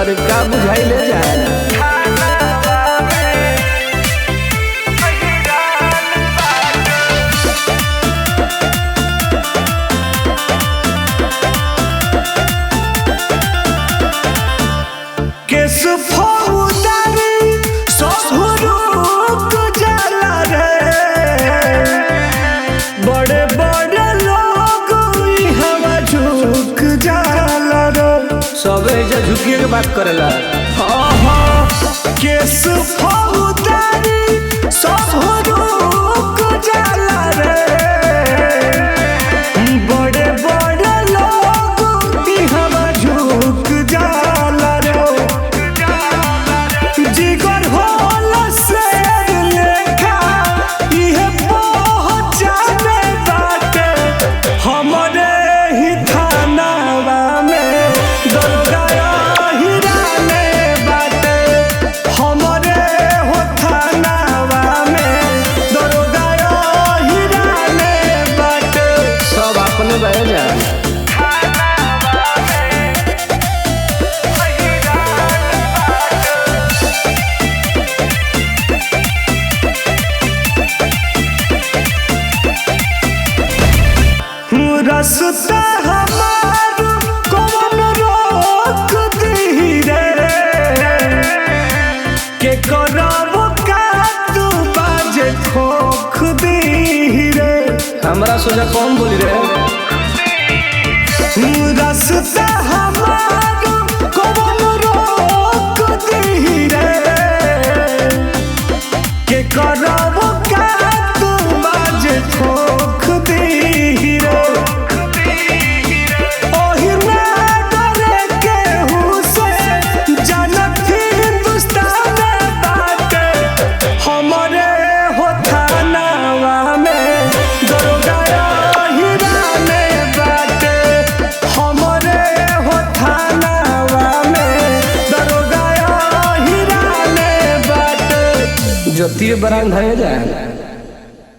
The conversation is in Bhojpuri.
अरे का बुझाई ले जाए केस फौदारी ससुरुक जाला रे बड़े बड़े लोग ई हवा झुक जाला रे सबे एजा झुकिए के बात करेला आहा, केस फौदारी ससुरुक जाला रे बड़े बड़े लोग ई हवा झुक जाला रे जिगर होला शेर लेखा इहे पहचाने बाटे हमरे ही थानावा में दरगाया हिराने बाटे हमरे हो थानावा में दरगाया हिराने बाटे सब अपने बह जाए रसता हमार कौन रोक दी रे के करब का तू बाजे खोख दी रे हमरा सोचा कौन बोली रे रसता हमार कौन रोक दी रे के करब का तू बाजे खोख दी रे ओही ना डरे केहू से जनत हिंदुस्तान बाटे हमरे हो थानावा में दरोगाया हिराने बाटे हमरे हो थानावा में दरोगाया हिराने बाटे जो तीर बरान धरे जाए